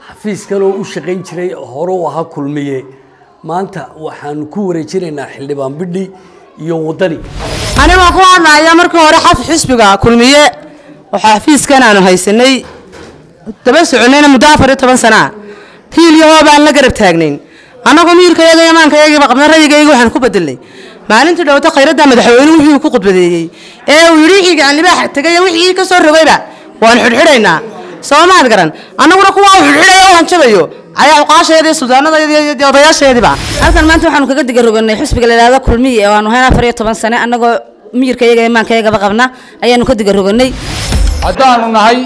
xafiiskan oo u shaqayn jiray hore u ahaa kulmiye maanta waxaanu ku wareejinaynaa xildhibaan bidhi iyo wadani anigoo ku hadlaya markii hore xaf xisbiga kulmiye waxaa xafiiskan aanu haysanay daba soconayna muddo afar iyo toban sana hiilyahoo baan la garab taagnayn annagoo miirkayaga iyo maankayagiiba qabna rayigayga waxaan ku bedelnay maalintii dhowto khayradda madaxweyne wixii ku khudbadeeyey ee uu yidhi wixii gacanlibaax tegay wixii ka soo rogayba waan xidhxidhaynaa soo maad garan annaguna kuwa uu xidhxidhayo u hanjabayo ayaa uqaasheedii suldaanadaydi odayaasheediiba halkan maanta waxaanu kaga diga roganay xisbiga la yidhahdo kulmiye oo aanu hayn afar iyo toban sane annagoo miyirkayaga iyo maankayagaba qabna ayaanu ka diga roganay haddaanu nahay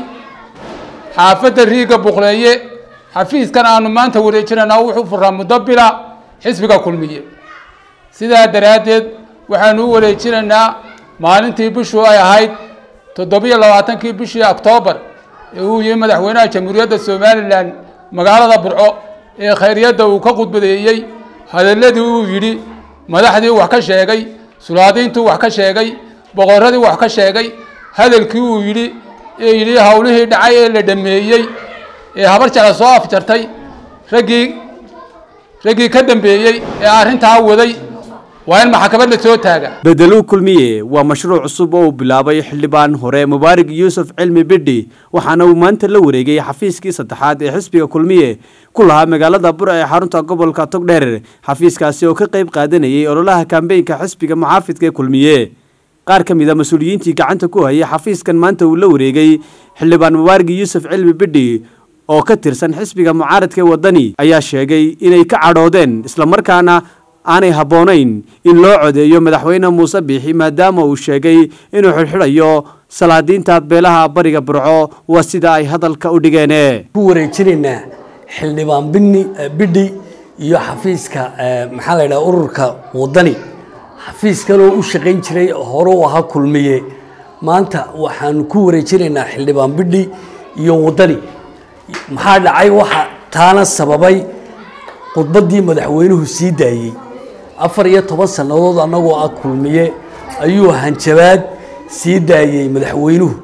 xaafadda riiga buqleeye xafiiskan aanu maanta wareejinaynaa wuxuu furaa muddo bila xisbiga kulmiye sidaa daraaddeed waxaanu u wareejinaynaa maalintii bishu ay ahayd toddobiyo labaatankii bishii oktoobar ee uu yihi madaxweynaha jamhuuriyadda somalilan magaalada burco ee khayryadda uu ka khudbadeeyey hadalladii uu yidhi madaxdii wax ka sheegay sulaadiintuu wax ka sheegay boqorradii wax ka sheegay hadalkii uu yidhi ee yidhi howlihii dhacay ee la dhameeyey ee habar jecla soo afjartay raggii raggii ka dambeeyey ee arrintaa waday waa in maxkamad la soo taaga bedeluu kulmiye waa mashruuc cusub oo uu bilaabay xildhibaan hore mubaarig yuusuf cilmi bidhi waxaana uu maanta la wareegay xafiiskii saddexaad ee xisbiga kulmiye ku lahaa magaalada bura ee xarunta gobolka togdheer xafiiskaasi oo ka qayb qaadanayay ololaha kambeynka xisbiga muxaafidka ee kulmiye qaar ka mid a mas-uuliyiintii gacanta ku hayay xafiiskan maanta uu la wareegay xildhibaan mubaarig yuusuf cilmi bidhi oo ka tirsan xisbiga mucaaradka ee wadani ayaa sheegay inay ka cadhoodeen islamarkaana aanay habboonayn in loo codeeyo madaxweyne muuse biixi maadaama uu sheegay inuu xidhxidhayo salaadiinta beelaha bariga burco waa sida ay hadalka u dhigeen ku wareejinaynaa xildhibaan bini bidhi iyo xafiiska maxaa la yidhaha ururka wadani xafiiskan oo u shaqayn jiray hore u ahaa kulmiye maanta waxaanu ku wareejinaynaa xildhibaan bidhi iyo wadani maxaa dhacay waxa taana sababay khudbaddii madaxweynuhu sii daayey afar iyo toban sannadood annagoo ah kulmiye ayuu hanjabaad sii daayey madaxweynuhu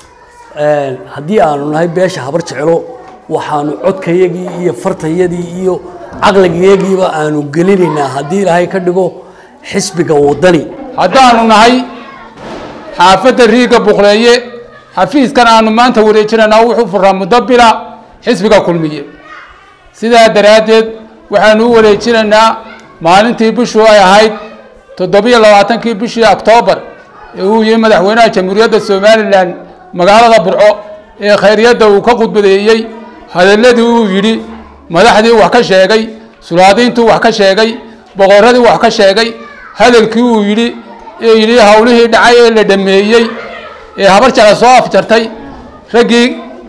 haddii aanu nahay beesha habar jeclo waxaanu codkayagii iyo fartayadii iyo caqligayagiiba aanu gelinaynaa haddii ilaahay ka dhigo xisbiga wadani haddaanu nahay xaafadda riiga buqleeye xafiiskan aanu maanta wareejinaynaa wuxuu furaa muddo bila xisbiga kulmiye sidaa daraaddeed waxaanu u wareejinaynaa maalintii bishu ay ahayd toddobiyo labaatankii bishii oktoobar ee uu yihi madaxweynaha jamhuuriyadda somalilan magaalada burco ee khayryadda uu ka khudbadeeyey hadalladii uu yidhi madaxdii wax ka sheegay sulaadiintuu wax ka sheegay boqorradii wax ka sheegay hadalkii uu yidhi ee yidhi howlihii dhacay ee la dhameeyey ee habar jecla soo afjartay raggii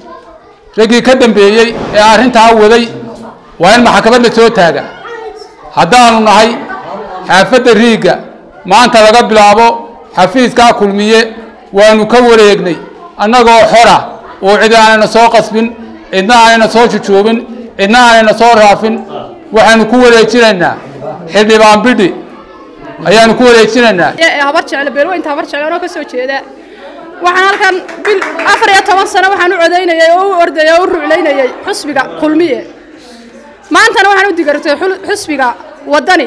raggii ka dambeeyey ee arrintaa waday waa in maxkamad la soo taaga haddaanu nahay xaafadda riiga maanta laga bilaabo xafiiskaa kulmiye waanu ka wareegnay annagoo xora oo cid aanayna soo qasbin cidna aanayna soo jujuubin cidna aanayna soo raafin waxaanu ku wareejinaynaa xildhibaan bidhi ayaanu ku wareejinaynaa habar jeclo beelweynta habar jeclo anoo ka soo jeeda waxaan halkan bil afar iyo toban sano waxaan u codaynayay oo u ordayay oo u ruclaynayay xusbiga kulmiye maantana waxaan u digartay xusbiga wadani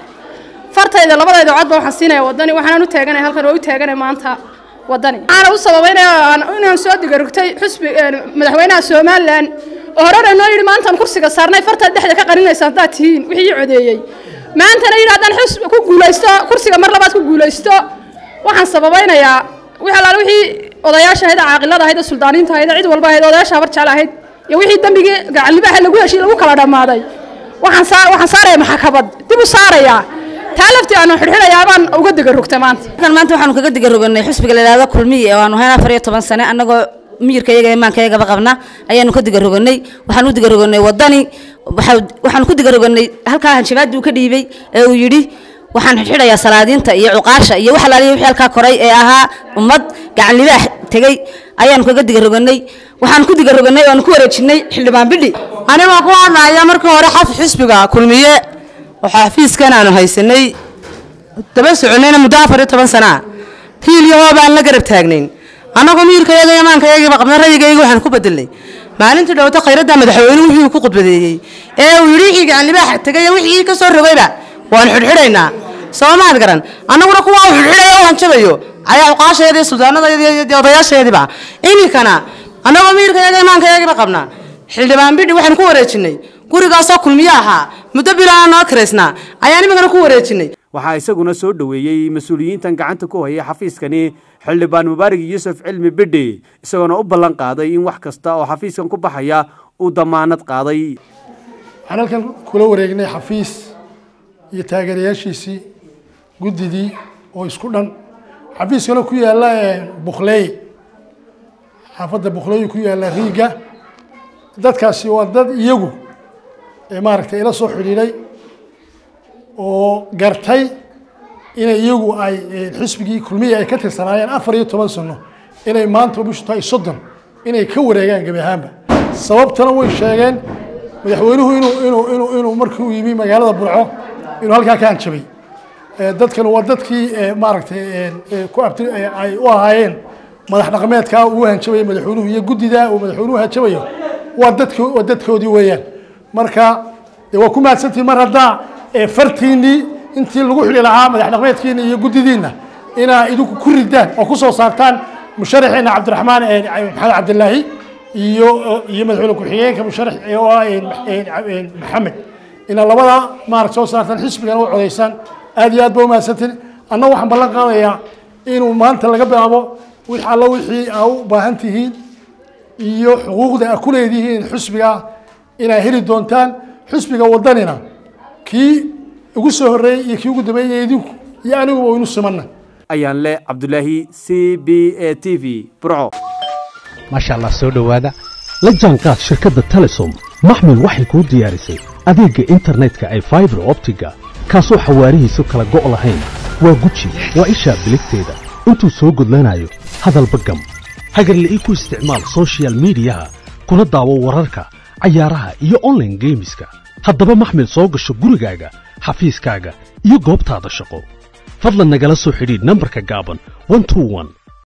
fartayda labadayda codba waxaan siinaya wadani waxaan u taaganay halkan oo u taaganay maanta wadani waxaana u sababaynaya inaan soo digarugtay xusbi madaxweynaha somalilan oo horena noo yidhi maantaan kursiga saarnay fartaad dhexda ka qaninaysa haddaad tihiin wixii ii codeeyey maantana yidhi haddaan xusbi ku guulaysto kursiga mar labaad ku guulaysto waxaan sababaynayaa wix allaale wixii odayaasha ahayd caaqilada ahayd suldaaniinta ahayd cid walba ahayd odayaasha habar jecel ahayd iyo wixii dambigii gacanlibaaxa lagu heshiy lagu kala dhammaaday waxaan saa waxaan saaraya maxkamad dib u saarayaa taa laftii aanu xidhxidhayaa baan uga diga rogtay maanta halkan maanta waxaanu kaga diga roganay xisbiga la yidhahdo kulmiye oo aanu hayn afar iyo toban sane annagoo miyirkayaga iyo maankayagaba qabna ayaanu ka diga roganay waxaan u diga roganay wadani waxaanu ku diga roganay halkaa hanjabaadii uu ka dhiibay ee uu yidhi waxaan xidhxidhayaa salaadiinta iyo cuqaasha iyo wax alaaliya wixii halkaa koray ee ahaa ummad gacan libaax tegey ayaanu kaga diga roganay waxaan ku diga roganay waanu ku wareejinay xildhibaan bidhi anigoo ku hadlaya markii hore xaf xisbiga kulmiye waxaa xafiiskan aanu haysanay daba soconayna muddo afar iyo toban sana hiilyahoo baan la garab taagnayn annagoo miirkayaga iyo maankayagiiba qabna rayigayga waxaan ku bedelnay maalintii dhowto khayradda madaxweynuhu wixii uu ku khudbadeeyey ee uu yidhi wixii gacan libaax tegay wixii ka soo rogayba waan xidhxidhaynaa soo maad garan annaguna kuwaa uu xidhxidhayo u hanjabayo ayaa cuqaasheedii suldaanada odayaasheediiba iminkana annagoo miirkayaga imaankayagiba qabnaa xildhibaan bidhi waxaan ku wareejinay gurigaasoo kulmiye ahaa muddo bilaana noo kiraysnaa ayaan iminkana ku wareejinay waxaa isaguna soo dhoweeyey mas-uuliyiintan gacanta ku hayay xafiiskani xildhibaan mubaarig yuusuf cilmi bidhi isagoona u ballan qaaday in wax kasta oo xafiiskan ku baxaya uu damaanad qaaday waxaan halkan kula wareegnay xafiis iyo taageerayaashiisii guddidii oo isku dhan xafiiskana ku yaalla bukhleey xaafadda bukhleey ku yaalla riiga dadkaasi waa dad iyagu maaragtay ila soo xidhiidhay oo gartay inay iyagu ay xisbigii kulmiya ay ka tirsanaayeen afar iyo toban sano inay maanta bishu tahay soddon inay ka wareegaan gebi ahaanba sababtana way sheegeen madaxweynuhu inuu inuu inuu inuu markii uu yimi magaalada burco inuu halkaa ka hanjabay dadkan waa dadkii maaragtay ku abti ay u ahaayeen madax dhaqameedkaa uu hanjabayo madaxweynuhu iyo guddida uu madaxweynuhu hanjabayo waa dadk waa dadkoodii weeyaan marka de waa ku mahadsantihin mar haddaa fartiinii intii lagu xidhi lahaa madax dhaqmeedkiina iyo guddidiinna inaa idinku ku ridaan oo ku soo saartaan musharaxeena cabdiraxmaan maxamed cabdilaahi iyo iyo madaxweyne ku-xigeenka musharax oo ah maxamed inaa labada maarag soo saartaan xisbigana u codaysaan aad iyo aad ba umahadsantiin anna waxaan ballan qaadayaa inuu maanta laga bilaabo wix alla wixii aa u baahan tihiin iyo xuquuqda a ku leedihiin xisbiga inaa heli doontaan xisbiga wadanina kii ugu soo horreeyey iyo kii ugu dambeeyey idinku iyo aniguba waynu simanna ayaan le cabdulaahi c b a t v burco maasha allah soo dhowaada la jaanqaad shirkadda telesom maxmil waxay kuu diyaarisay adeegga internetka ay faibar optiga kaasoo xawaarihiisu kala go' lahayn waa guji waa ishaa biligteeda intuu soo gudlanayo hadalba gam hagarle ii ku isticmaal sochial midiyaha kuna daawo wararka cayaaraha iyo onlaine geemiska haddaba maxmil soo gasho gurigaaga xafiiskaaga iyo goobtaada shaqo fadlan nagala soo xidhiidh nambarka gaaban